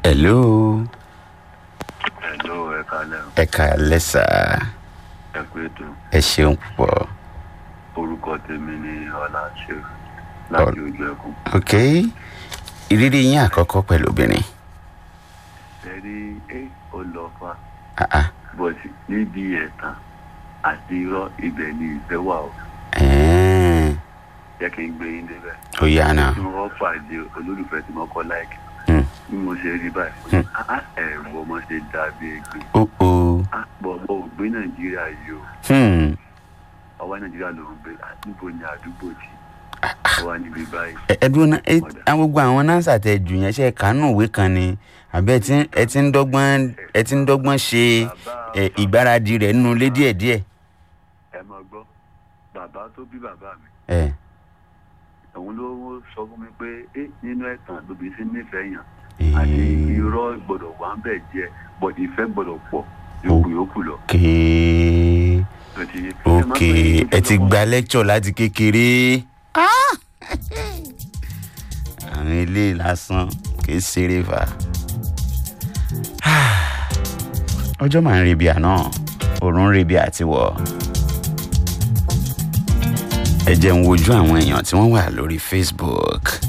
hello Hello, ẹ kalẹ̀ o. ẹ kàálẹ́ sà ẹ pé tó ẹ ṣeun púpọ̀ orúkọ tèmi ní ọlá ṣe láti ojú ẹkùn. ok ìrírí yín àkọ́kọ́ pẹ̀lú obìnrin ẹ rí ẹ ó lọ fa ah ah bọ́sì níbi ẹ̀tàn àti irọ́ ibẹ̀ ni ìfẹ́ wà o ẹ̀ẹ́n jẹ́ kí n gbé yín débẹ̀. ó yá náà tí wọ́n pàdé olólùfẹ́ tí wọ́n kọ́ láìkì Hmm. bí mo ṣe rí báyìí ah, ẹ̀rù ọmọ ṣe dàbí ẹgbẹ́ ó ó àpò ọmọ ògbé nàìjíríà yìí o hmm. ọwọ́ nàìjíríà ló ń gbé ah, níbo ni àdúgbò tí ọwọ́ níbi báyìí. ẹ ẹ dúró náà ẹ àwọn gbogbo àwọn nánsà tẹ jù yẹn ṣe kánú ìwé kan ni àbẹ ẹ ti ń- ẹ ti ń dọ́gbọ́n ẹ ti ń dọ́gbọ́n ṣe ẹ, ìgbáradì rẹ̀ nínú ilé díẹ̀díẹ̀ ẹ máa gbọ́ bàbá tó bí bàbá mi ẹ òun ló sọ fún mi pé ẹ nínú ẹ̀tàn lóbi sí nífẹ̀ẹ́ yàn àti irọ́ gbọ́dọ̀ wà ń bẹ̀ díẹ̀ bọ̀ ìfẹ́ gbọ́dọ̀ pọ̀ yòókù yòókù lọ. ok Tó ti yé. ok ẹ ti gba lecture láti kékeré Ah! àwọn ilé lásán kìí ṣeré fà ọjọ́ máa ń rebi àná òòrùn ń rebi àtiwọ̀ ẹ jẹ́ ń wojú àwọn èèyàn tí wọ́n wà lórí facebook